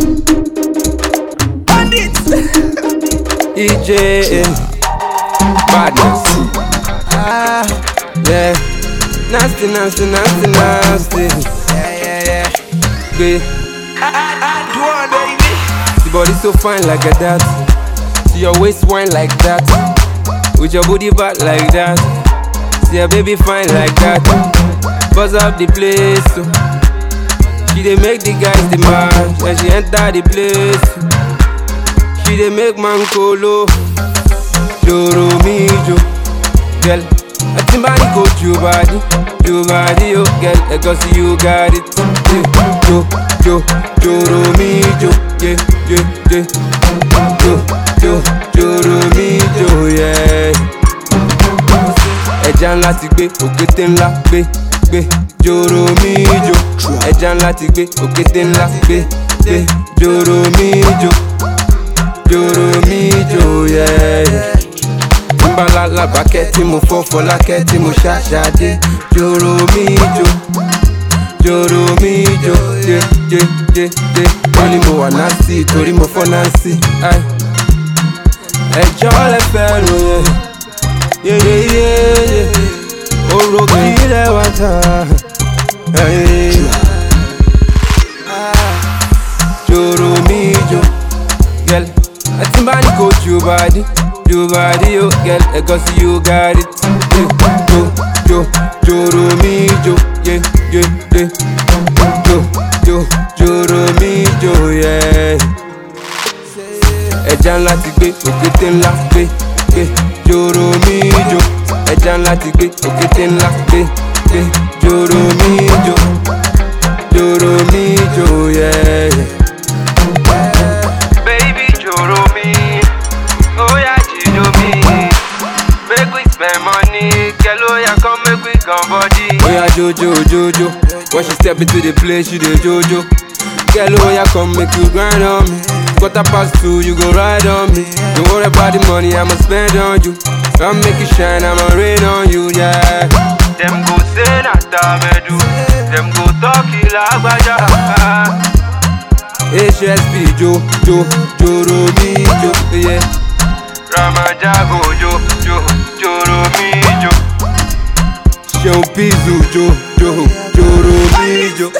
EJ Badness Ah Yeah Nasty, nasty, nasty, nasty Yeah, yeah, yeah Babe Do one, baby. The body so fine like a that See your waist wine like that With your booty back like that See your baby fine like that Buzz up the place so. She dey make the guys demand When she enter the place She dey make man kolo Joro mi jo Girl Atimbani go jo body Jo body yo Girl Because you got it yeah. Jo Jo Joro mi jo Yeah yeah yeah Jo Jo Joro mi jo yeah ẹja ńlá ti gbé òkété ńlá gbé gbé joro mi jo ẹja ńlá ti gbé òkété ńlá gbé gbé joro mi jo joro mi jo yẹ. Nbala labakẹ́ tí mo fọ́ fọlákẹ́ tí mo ṣàṣàdé joro mi jo joro mi jo jẹ jẹ jẹ jẹ wọ́n ní mo wà násì torí mo fọ́ násì. ẹjọ́ lẹ fẹ́ ròyìn yeyeyeye oro kílẹ̀ wá ta joro mi jo gẹl ẹtí bá ní kò ju bàdí ju bàdí o gẹl ẹgọ sí you got it Yeah, jo jo joro mi jo ye ye ye jo jo joro mi jo ye ẹja ńlá ti gbé òkété ńlá gbé gbé joro mi jo ẹja ńlá ti gbé òkété ńlá gbé gbé joro mi jo joro mi jo yẹ. Baby, joro me. Oh, yeah, jijo me. Make we spend money. Girl, oh, yeah, come make we come body. Oya jojo jojo, when she step into the place, she dey jojo. Girl, oya come make you grind on me. Quarter past two, you go ride on me. Don't worry about the money I'ma spend on you. Come make it shine, I'ma rain on you, yeah. Them go say na tamedu. Them go talk ilagbaja. HSP jo jo joro mi jo, yeah. Ramaja go jo jo joro me jo. Seun Pizu jo jo joro mi jo.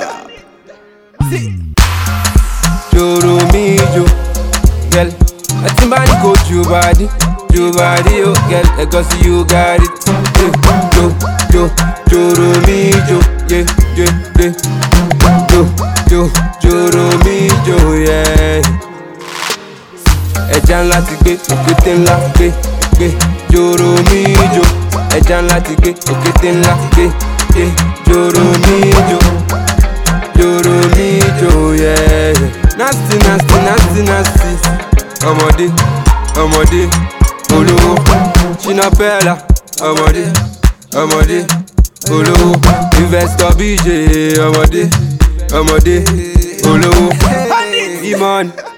Joro mi jo, girl. Ẹtí bá ní kò ju bàdí, ju bàdí o, girl. Ẹ̀gọ́ sí you got it. Yeah. Jo jo joro mi jo, yeah yeah yeah. Jo jo joro mi jo, yeah. Ẹja ńlá ti gbé, òkété ńlá gbé gbé joro mi jo. Ẹja ńlá ti gbé, òkété ńlá gbé gbé joro mi jo. Joro mi jo, yeah. Nasty nasty nasty nasty. Ọmọdé ọmọdé olówó. Ṣínà Pẹ́lá ọmọdé ọmọdé olówó. Investor BJ ọmọdé ọmọdé olówó. Imon